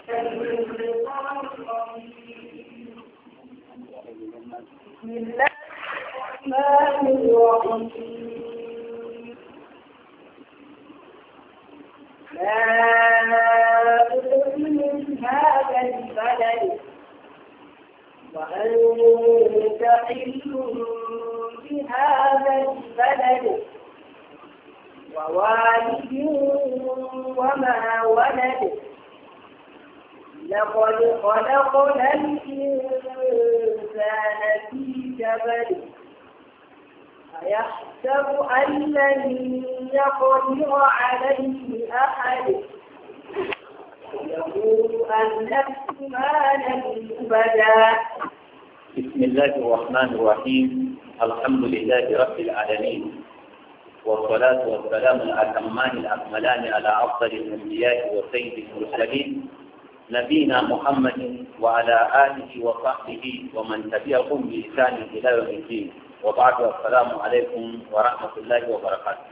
بسم الله الرحمن الرحيم لا أؤمن هذا البلد وأنت حل بهذا البلد ووالد وما ولد لقد خلقنا الإنسان في كبد أيحسب أن لن يقدر عليه أحد يقول أهلكت مالا لبدا بسم الله الرحمن الرحيم الحمد لله رب العالمين والصلاة والسلام الأتمان الأكملان على أفضل الأنبياء وسيد المرسلين نبينا محمد وعلى آله وصحبه ومن تبعهم بإحسان إلى يوم الدين وبعد السلام عليكم ورحمة الله وبركاته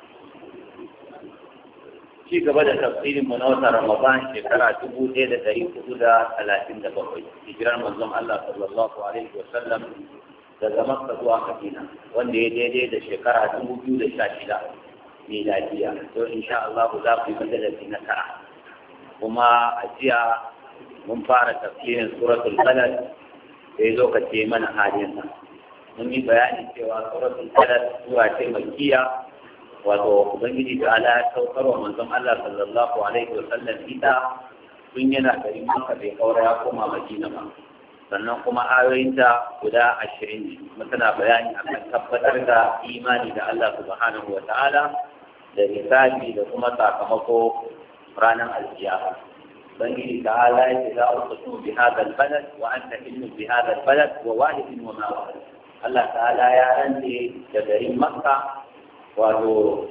ci gaba da tafsirin mu na watan Ramadan shekara dubu ɗaya da ɗari hudu da talatin da bakwai hijirar manzon Allah sallallahu alaihi wa sallam daga Makka zuwa Madina wanda ya daidai da shekara dubu biyu da sha shida miladiya to insha Allah za ku yi majalisi na tara kuma a jiya mun fara tafsirin suratul Balad sai lokaci mana halin mun yi bayani cewa suratul Balad zuwa ce makiya wato ubangiji ta ala ya saukar wa manzon Allah sallallahu alaihi wa sallam ita tun yana garin Makka bai kaura ya koma Madina ba sannan kuma ayoyinta guda ashirin ne kuma tana bayani akan tabbatar da imani da Allah subhanahu wa ta'ala da hisabi da kuma sakamako ranar alkiyama ubangiji ta ala ya ce za a uqsimu bi hadha al-balad wa anta hillu bi hadha al-balad wa walidin wa ma walad Allah ta'ala ya rantse da garin Makka wato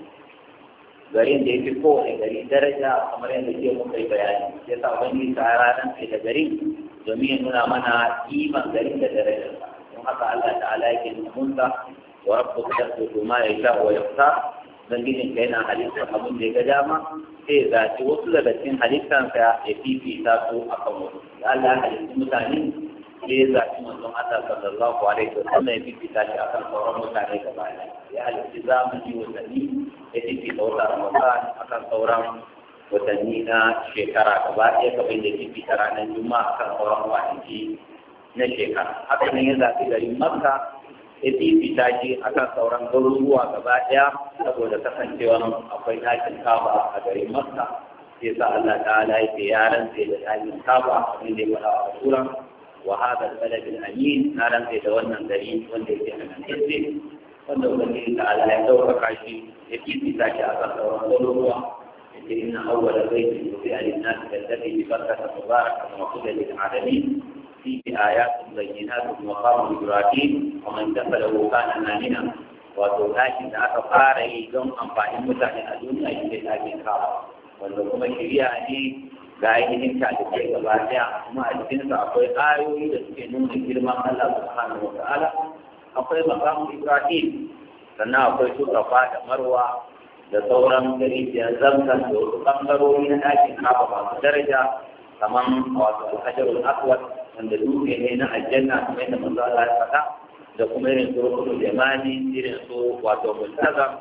garin da ya fi kowane gari daraja kamar yadda ke muka yi bayani ya sa wani tsara nan sai da garin domin ya nuna mana iman garin da darajar don haka Allah ta'ala yake nuna munta wa rabbuka yasbutu ma yasha wa yaqta dan gidin ka yana halittar abin da ya ga dama sai ya zaci wasu daga cikin halittansa ya fifita su akan wasu Allah ya halitta mutane sai ya zaci manzon Allah sallallahu alaihi wa sallam ya fifita shi akan sauran mutane gaba ɗaya ya halitta zamani watanni ya fifita wata Ramadan akan sauran watanni na shekara gaba ɗaya kamar da fifita ranar Juma'a akan sauran kwanaki na shekara haka nan ya zaci garin Makka ya fifita shi akan sauran garuruwa gaba ɗaya saboda kasancewa akwai ɗakin kaba a garin Makka sai sa Allah ta'ala ya ce yaran sai da ɗakin kaba abin da ya faɗa a suran وهذا البلد الأمين نارا في دولنا الدليل والذي في من حزبه wanda ubangiji ta ala ya ɗaukaka shi ya fifita shi a kan sauran garuruwa yake inna awwala baitin wufi a linnasi da zafi bi barkata mubaraka wa kuda lil alamin fi ayatun bayyinatun wa qamu ibrahim wa man dakhalahu kana amina wato tashin da aka fara yi don amfanin mutane a duniya shi ne tashin kawo wanda kuma shari'a ne ga ainihin talibai gaba daya kuma a cikinsa akwai ayoyi da suke nuna girman Allah subhanahu wa ta'ala akwai makamu Ibrahim sannan akwai su kafa da marwa da sauran gari da zamzam da wasu bangarori na ɗakin kafa masu daraja kamar wato alhajarul aswad wanda dutse ne na aljanna kuma yadda manzo Allah ya faɗa da kuma irin su rukunu jamani irin su wato multazam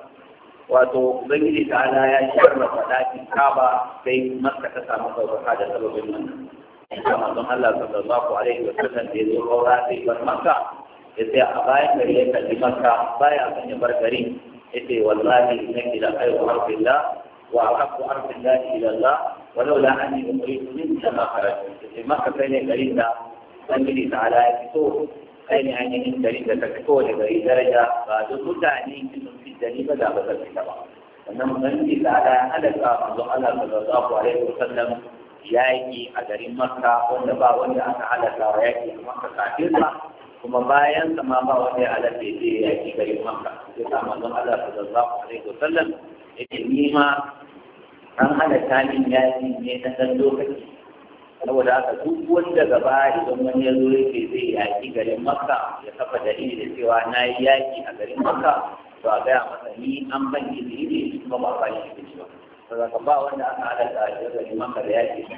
wato ubangiji ta ala ya sharrafa ɗakin kaba sai makka ta samu ɗaukaka da sababin wannan in ka manzon Allah sallallahu alaihi wa sallam da ya zo kaura sai bar makka ya sai a bayan gari ya kalli makka baya kan ya bar gari ya ce wallahi innaki la khairu harfillah wa ahabbu harfillah ila Allah walau la anni umritu min kama kharajtu ya ce makka kai ne garin da ubangiji ta ala ya fito kai ne ainihin gari da ta fito da gari daraja ba duk mutane dani ba da ba zan fita ba wannan ubangiji da ala ya halaka manzo Allah sallallahu alaihi wasallam yaki a garin Makka wanda ba wanda aka halaka wa yaki a Makka kafin sa kuma bayan sa ma ba wanda ya halaka ya je yaki garin Makka sai sa manzo Allah sallallahu alaihi wasallam yake ni ma an halaka min yaki ne na dan lokaci saboda haka duk wanda gaba idan wani ya zo yake zai yaki garin Makka ya kafa dalili da cewa na yi yaki a garin Makka to a gaya masa ni an ban izini ne kuma ba ba shi ba saboda ba wanda aka halatta a cikin maka da yaki